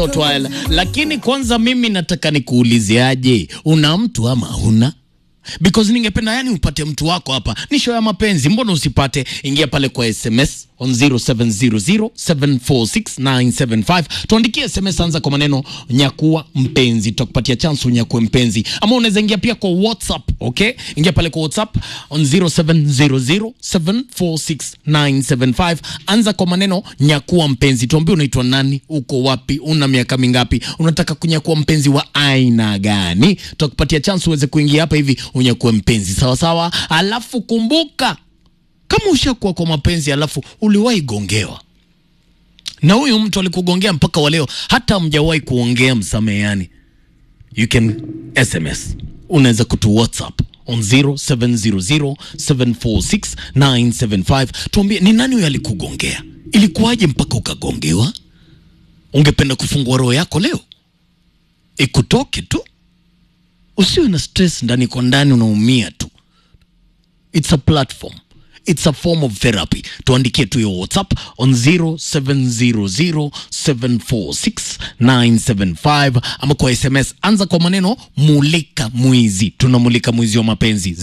Twala. Lakini kwanza mimi nataka nikuuliziaje, una mtu ama huna? Because ningependa yani upate mtu wako hapa. Ni show ya mapenzi, mbona usipate? Ingia pale kwa SMS on 0700746975 tuandikie SMS, anza kwa maneno nyakua mpenzi, tutakupatia chance unyakue mpenzi, ama unaweza ingia pia kwa WhatsApp. Okay, ingia pale kwa WhatsApp on 0700746975 anza kwa maneno nyakua mpenzi, tuambie unaitwa nani, uko wapi, una miaka mingapi, unataka kunyakua mpenzi wa aina gani? Tutakupatia chance uweze kuingia hapa hivi unyakue mpenzi, sawa sawa. Alafu kumbuka kama ushakuwa kwa mapenzi alafu uliwahi gongewa na huyu mtu alikugongea mpaka waleo hata mjawahi kuongea msameheani, you can SMS, unaweza kutu WhatsApp on 0700746975 tuambie ni nani huyo alikugongea, ilikuwaje mpaka ukagongewa? Ungependa kufungua roho yako leo ikutoke tu, usiwe na stress ndani kwa ndani, unaumia tu. It's a platform. It's a form of therapy. Tuandikie tu hiyo WhatsApp on 0700746975 ama kwa SMS anza kwa maneno mulika mwizi. Tunamulika mwizi wa mapenzi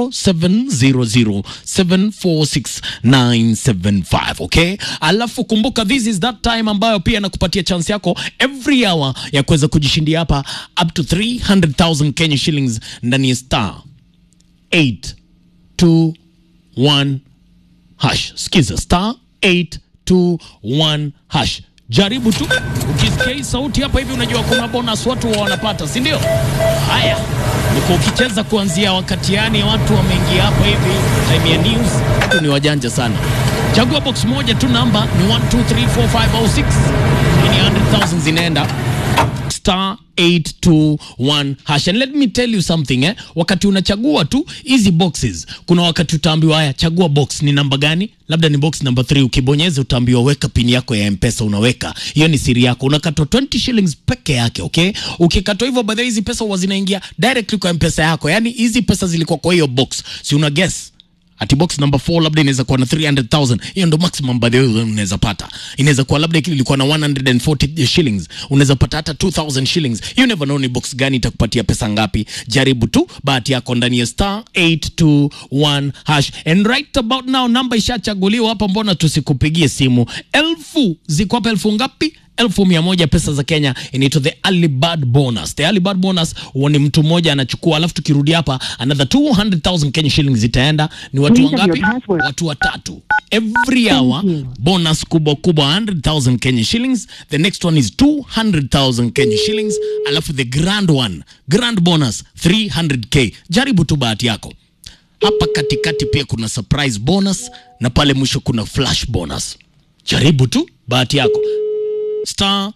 0700746975 okay? Alafu kumbuka this is that time ambayo pia nakupatia chance yako every hour ya kuweza kujishindia hapa up to 300,000 Kenya shillings ndani ya star 8 2 1 hash. Sikiza star 821 hash. Jaribu tu, ukisikia hii sauti hapa hivi unajua kuna bonus watu wa wanapata, si ndio? Haya, niko ukicheza kuanzia wakati yani watu wameingia hapa hivi time ya news, watu ni wajanja sana. Chagua box moja tu, namba ni 1 2 3 4 5 au 6. Hii ni 100,000 zinaenda star 821 hash and let me tell you something eh? Wakati unachagua tu hizi boxes, kuna wakati utaambiwa haya, chagua box ni namba gani, labda ni box number 3. Ukibonyeza utaambiwa weka pin yako ya mpesa, unaweka hiyo, ni siri yako, unakatwa 20 shillings peke yake. Okay, ukikatwa hivyo, baadaye hizi pesa huwa zinaingia directly kwa mpesa yako, yani hizi pesa zilikuwa kwa hiyo box, si una guess ati box number 4 labda inaweza kuwa na 300,000. Hiyo ndo maximum by the way unaweza pata. Inaweza kuwa labda kile ilikuwa na 140 shillings, unaweza pata hata 2000 shillings. You never know ni box gani itakupatia pesa ngapi. Jaribu tu bahati yako ndani ya star 821 hash. And right about now namba ishachaguliwa hapa, mbona tusikupigie simu? Elfu ziko hapa, elfu ngapi? elfu mia moja pesa za Kenya inaitwa the early bird bonus. The early bird bonus huwa ni mtu mmoja anachukua, alafu tukirudi hapa another 200,000 Kenya shillings zitaenda. Ni watu Please have wangapi? your password. Watu watatu. Every hour you. bonus kubwa kubwa 100,000 Kenya shillings. The next one is 200,000 Kenya shillings, alafu the grand one, grand bonus 300k. Jaribu tu bahati yako. Hapa katikati pia kuna surprise bonus na pale mwisho kuna flash bonus. Jaribu tu bahati yako star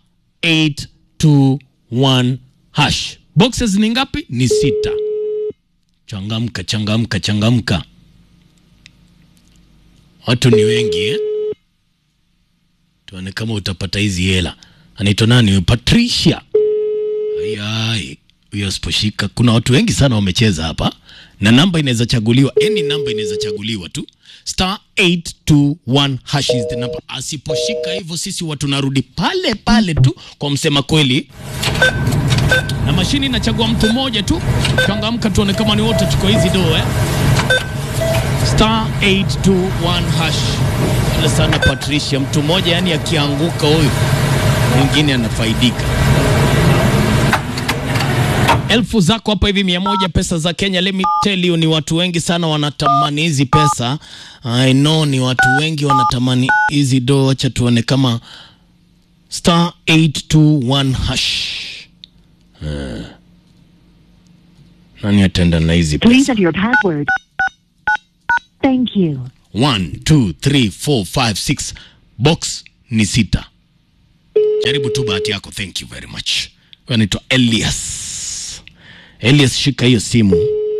821 hash. Boxes ni ngapi? Ni sita. Changamka, changamka, changamka. Watu ni wengi eh? Tuone kama utapata hizi hela. Anaitwa nani huyu? Patricia. Ayai, huyo asiposhika. Kuna watu wengi sana wamecheza hapa, na namba inaweza chaguliwa, yani namba inaweza chaguliwa tu star 821 hash is the number. Asiposhika hivyo, sisi watu narudi pale pale tu kwa msema kweli, na mashini inachagua mtu mmoja tu. Changamka, tuone kama ni wote tuko hizi do eh? star 821 hash. Pole sana Patricia, mtu mmoja yani akianguka huyu mwingine anafaidika elfu zako hapa hivi mia moja pesa za Kenya. Let me tell you, ni watu wengi sana wanatamani hizi pesa. I know ni watu wengi wanatamani hizi do. Wacha tuone kama star 821 hash. Eh. Nani ataenda na hizi Please pesa? enter your password. Thank you. 1 2 3 4 5 6 box ni sita. Jaribu tu bahati yako. Thank you very much. Huyu anaitwa Elias. Elias, shika hiyo simu.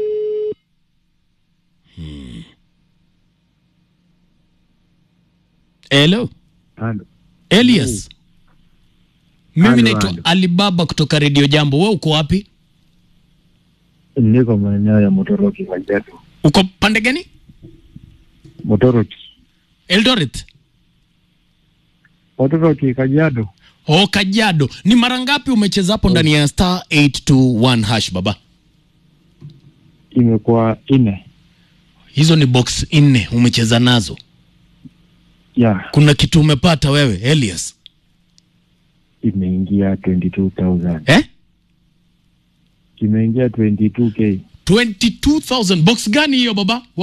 Hmm. Hello. Halo. Elias. Mimi Halo, naitwa halo. Alibaba kutoka Radio Jambo. Wewe uko wapi? Niko maeneo ya Motoroki Kajiado. Uko pande gani? Motoroki. Eldoret. Motoroki Kajiado. Oh, Kajiado. Ni mara ngapi umecheza hapo ndani ya star 821 hash baba? Imekuwa nne Hizo ni box nne umecheza nazo. ya Kuna kitu umepata wewe Elias? imeingia 22,000 Eh? imeingia 22k 22,000 box gani hiyo baba?